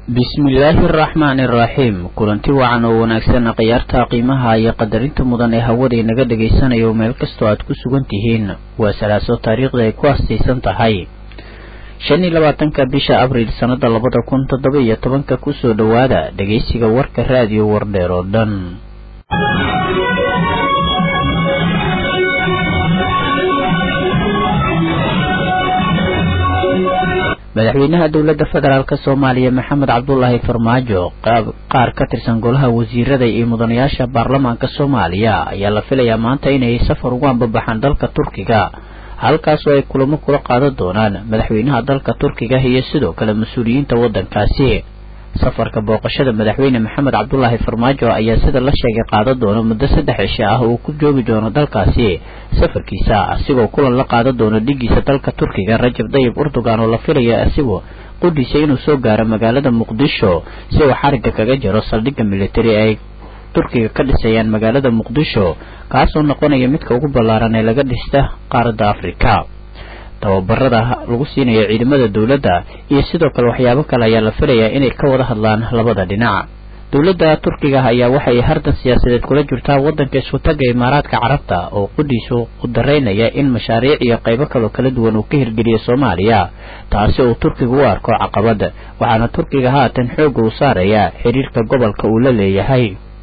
bismillaahi araxmaani araxiim kulanti wacan oo wanaagsan khiyaarta qiimaha iyo qadarinta mudan ee hawada inaga dhagaysanayo meel kastoo aad ku sugan tihiin waa salaaso taariikhda ay ku astaysan tahay shan iyo labaatanka bisha abriil sannada labada kun toddoba iyo tobanka kusoo dhowaada dhegaysiga warka raadiyo wardheer oo dhan madaxweynaha dowladda federaalk soomaaliya maxamed cabdulaahi farmaajo qaar ka tirsan golaha wasiirada iyo mudanayaasha baarlamaanka soomaaliya ayaa la filayaa maanta inay safar ugu ambabaxaan dalka turkiga halkaasoo ay kulamo kula qaadan doonaan madaxweynaha dalka turkiga iyo sidoo kale mas-uuliyiinta waddankaasi safarka booqashada madaxweyne maxamed cabdulaahi farmaajo ayaa sida la sheegay qaadan doona muddo saddex cisho ah uu ku joogi doono dalkaasi safarkiisa asigoo kulan la qaadan doono dhigiisa dalka turkiga rajab dayib urdugan oo la filaya asigoo qudhiisa inuu soo gaaro magaalada muqdisho si uu xarigga kaga jaro saldhigga militari ay turkiga ka dhisayaan magaalada muqdisho kaasoo noqonaya midka ugu ballaaran ee laga dhista qaaradda afrika tababarada lagu siinayo ciidamada dowladda iyo sidoo kale waxyaabo kale ayaa la filayaa inay ka wada hadlaan labada dhinac dowladda turkiga ayaa waxay hardan siyaasadeed kula jirtaa waddanka isku-tagga imaaraadka carabta oo qudhiisu u daraynaya in mashaariic iyo qaybo kaloo kala duwan uu ka hirgeliyo soomaaliya taasi uu turkiga u arko caqabad waxaana turkiga haatan xoogga uu saaraya xiriirka gobolka uu la leeyahay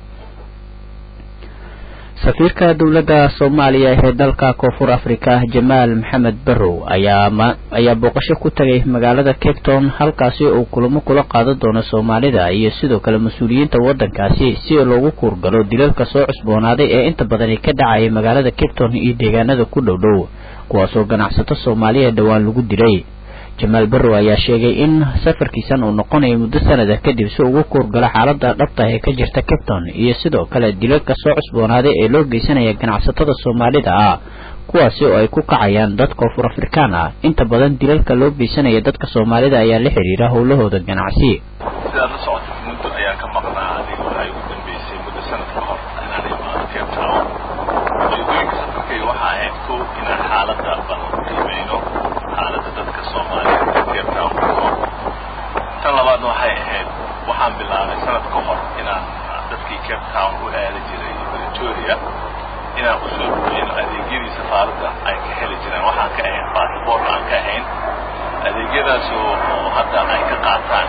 safiirka dowladda soomaaliya ee dalka koonfur afrika jamaal maxamed barrow ayaa booqasho ku tagay magaalada cape town halkaasi uu kulamo kula qaadan doono soomaalida iyo sidoo kale mas-uuliyiinta waddankaasi si loogu kuurgalo dilalka soo cusboonaaday ee inta badani ka dhacaya magaalada cape town iyo deegaanada ku dhow dhow kuwaasoo ganacsato soomaaliya dhowaan lagu dilay jamaal barrow ayaa sheegay in safarkiisan uu noqonayo muddo sanada kadib si ugu kuurgalo xaalada dhabta ee ka jirta capton iyo sidoo kale dilalka soo cusboonaaday ee loo geysanaya ganacsatada soomaalida ah kuwaasi oo ay ku kacayaan dad koonfur afrikaan ah inta badan dilalka loo geysanaya dadka soomaalida ayaa la xidhiira howlahooda ganacsi sidaad la socotid muddo ayaan ka maqnaa adiga waxay ugu dambeysay muddo sanad ka hor inaan imaado cape town ujeedooyinka safarkayga waxaa ahayd kow inaan xaaladda bal qiimeyno xaaladda dadka soomaaliyeed ee cape town ku nool tan labaadna waxay ahayd waxaan bilaabay sanad ka hor inaan dadkii cape town u aadi jiray pretoria inaan u soo gudeyno adeegyadii safaaradda ay ka heli jireen waxaan ka ahayn baasabort aan ka ahayn adeegyadaas oo hadda ay ka qaataan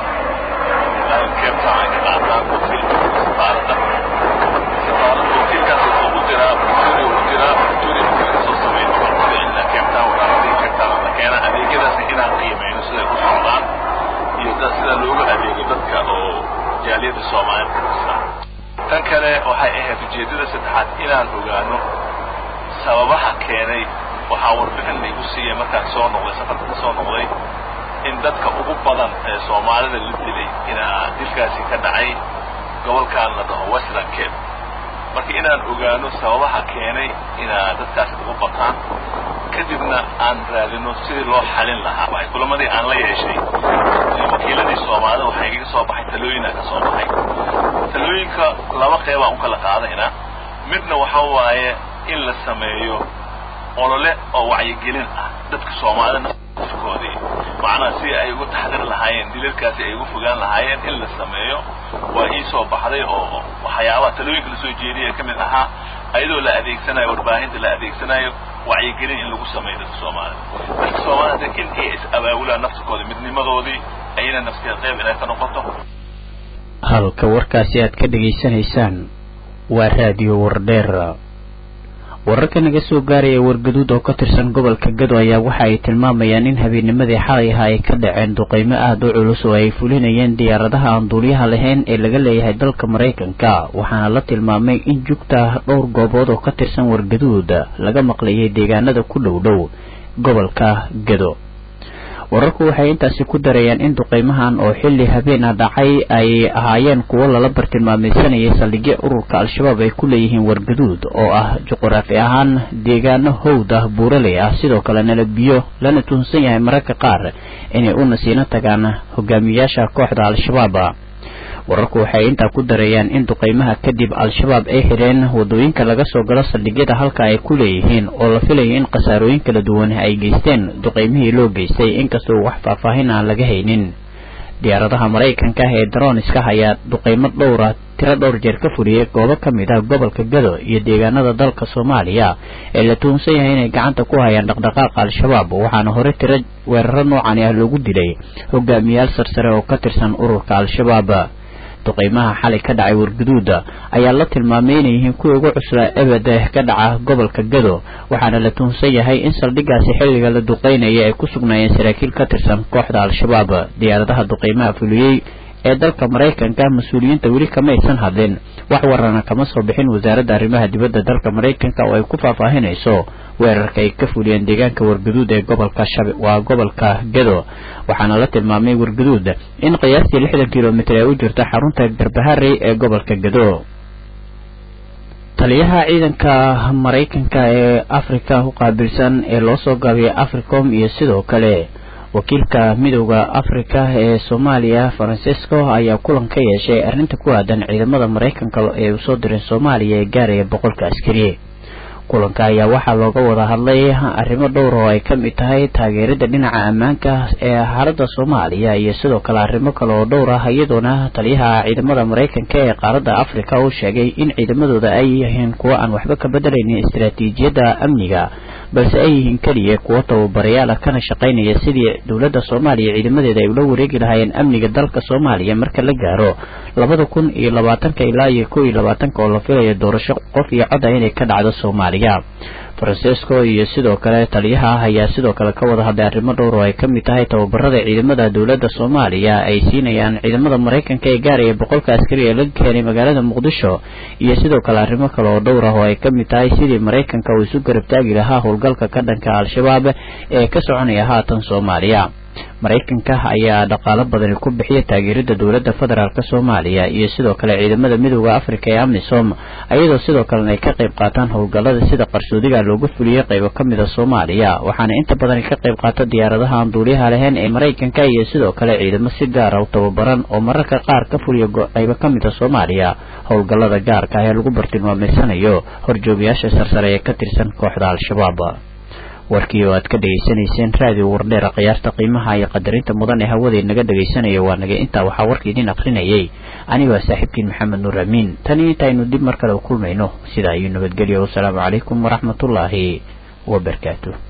cape town ay ka qaataan wakiilka safaaradda safaaradda wakiilkaas wuxuu u diraa pretoria u diraa pretoria markii laga soo sameeyo waxaan ku celinaa cape town waraaradii cape town la keena adeegyadaasna inaan qiimeyno siday u socdaan iyo sida loogu adeego dadka oo jaaliyadda soomaaliyed ka tirsan tan kale waxay ahayd ujeeddada saddexaad inaan ogaano sababaha keenay waxaa warbixin laygu siiyey markaan soo noqday safarka ka soo noqday in dadka ugu badan ee soomaalida la dilay inaa dilkaasi ka dhacay gobolkan la dhaho western cape marka inaan ogaano sababaha keenay inaa dadkaasi ugu bataan kadibna aan raadino sidii loo xalin lahaa kulamadii aan la yeeshay wakiiladii soomaalida waxaa igaga soo baxay talooyinaa ka soo baxay talooyinka laba qeybaan u kala qaadayna midna waxa waaye in la sameeyo olole oo wacyigelin ah dadka soomaalida nafkoodii macnaha si ay ugu taxdir lahaayeen dilalkaasi ay ugu fogaan lahaayeen in la sameeyo waa ii soo baxday oo waxyaabaha talooyinka lasoo jeediyay ka mid ahaa ayadoo la adeegsanayo warbaahinta la adeegsanayo wacyigelin in lagu sameeyo dadka soomaalida dadka soomaalida in ay is abaabulaan nafsikooda midnimadoodii ayna nafskeed qayb inay ka noqoto halka warkaasi aad ka dhegaysanaysaan waa raadiyo wardheer wararka naga soo gaaraya wargaduud oo ka tirsan gobolka gado ayaa waxa ay tilmaamayaan in habeennimadii xalay aha ay ka dhaceen duqeymo aada u culus oo ay fulinayeen diyaaradaha aan duuliyaha lahayn ee laga leeyahay dalka maraykanka waxaana la tilmaamay in jugta dhowr goobood oo ka tirsan wargaduud laga maqlayay deegaanada ku dhow dhow gobolka gado wararku waxay intaasi ku darayaan in duqeymahan oo xilli habeena dhacay ay ahaayeen kuwo lala bartilmaamaysanayay saldhigyo ururka al-shabaab ay ku leeyihiin wargaduud oo ah juquraafi ahaan deegaano howd ah buuraley ah sidoo kale nala biyo lana tuhunsan yahay mararka qaar inay u nasiino tagaan hogaamiyayaasha kooxda al-shabaab wararku waxay intaa ku darayaan in duqeymaha kadib al-shabaab ay xidheen wadooyinka laga soo galo saldhigyada halka ay ku leeyihiin oo la filayo in khasaarooyin kala duwan ay geysteen duqeymihii loo geystay inkastoo wax faahfaahin aan laga haynin diyaaradaha maraykanka ah ee daroniska ayaa duqeymo dhowra tiro dhowr jeer ka fuliyey goobo ka mid ah gobolka gado iyo deegaanada dalka soomaaliya ee la tuhunsan yahay inay gacanta ku hayaan dhaqdhaqaaqa al-shabaab waxaana hore tiro weeraro noocani ah loogu dilay hogaamiyaal sarsare oo ka tirsan ururka al-shabaab duqeymaha xalay ka dhacay warguduuda ayaa la tilmaamay inay yihiin kuwii ugu cuslaa ebed ka dhaca gobolka gado waxaana la tuhunsan yahay in saldhiggaasi xilliga la duqeynaya ay ku sugnaayeen saraakiil ka tirsan kooxda al-shabaab diyaaradaha duqeymaha fuliyey ee dalka maraykanka mas-uuliyiinta weli kama aysan hadlin wax warana kama soo bixin wasaaradda arrimaha dibadda dalka maraykanka oo ay ku faahfaahinayso weerarka ay ka fuliyeen deegaanka warguduud ee gobolka shab waa gobolka gado waxaana la tilmaamay warguduud in qiyaastii lixdan kilomitr ay u jirto xarunta garbaharey ee gobolka gado taliyaha ciidanka maraykanka ee afrika u qaabilsan ee loo soo gaabiyay africom iyo sidoo kale wakiilka midowda afrika ee soomaaliya francisco ayaa kulan ka yeeshay arrinta ku aadan ciidamada maraykanka ee uu soo diray soomaaliya ee gaaraya boqolka askari kulanka ayaa waxaa looga wada hadlay arrimo dhowr oo ay ka mid tahay taageerada dhinaca ammaanka ee xaaladda soomaaliya iyo sidoo kale arrimo kale oo dhowr ah iyadoona taliyaha ciidamada maraykanka ee qaaradda afrika uu sheegay in ciidamadooda ay yihiin kuwo aan waxba ka bedelaynin istaraatiijiyadda amniga balse ay yihiin keliya kuwo tababarayaal ah kana shaqaynaya sidii dowladda soomaaliya ciidamadeeda ay ula wareegi lahaayeen amniga dalka soomaaliya marka la gaaro labada kun iyo labaatanka ilaa iyo kow iyo labaatanka oo la filayo doorasho qof iyo cod ah inay ka dhacdo soomaaliya francisco iyo sidoo kale taliyaha ah ayaa sidoo kale ka wada hadlay arrimo dhowr oo ay ka mid tahay tababarada ciidamada dowladda soomaaliya ay siinayaan ciidamada maraykanka ee gaaraya boqolka askari ee laga keenay magaalada muqdisho iyo sidoo kale arrimo kale oo dhowr ah oo ay ka mid tahay sidii maraykanka uu isu garab taagi lahaa howlgalka ka dhanka al-shabaab ee ka soconaya haatan soomaaliya maraykanka ayaa dhaqaalo badani ku bixiya taageerada dowladda federaalk soomaaliya iyo sidoo kale ciidamada midooda afrika ee amisom ayadoo sidoo kalena ay ka qayb qaataan howlgallada sida qarsoodiga looga fuliyey qaybo ka mid a soomaaliya waxaana inta badan ka qayb qaata diyaaradaha aan duuliyaha lahayn ee maraykanka iyo sidoo kale ciidamo si gaara u tababaran oo mararka qaar ka fuliya qaybo ka mid a soomaaliya howlgallada gaarka ah ee lagu bartilmaameysanayo horjoogayaasha sarsare ee ka tirsan kooxda al-shabaab warkii oo aad ka dhegaysanayseen raadiyo wardheera khiyaarta qiimaha iyo qadarinta mudan ee hawadee naga dhegaysanaya waa naga intaa waxaa warka idiin akrinayay anigoo saaxiibkiin maxamed nuur amiin tani intaynu dib mar kale u kulmayno sidaa iyo nabadgelyo wasalaamu calaykum waraxmatullaahi wabarakaatu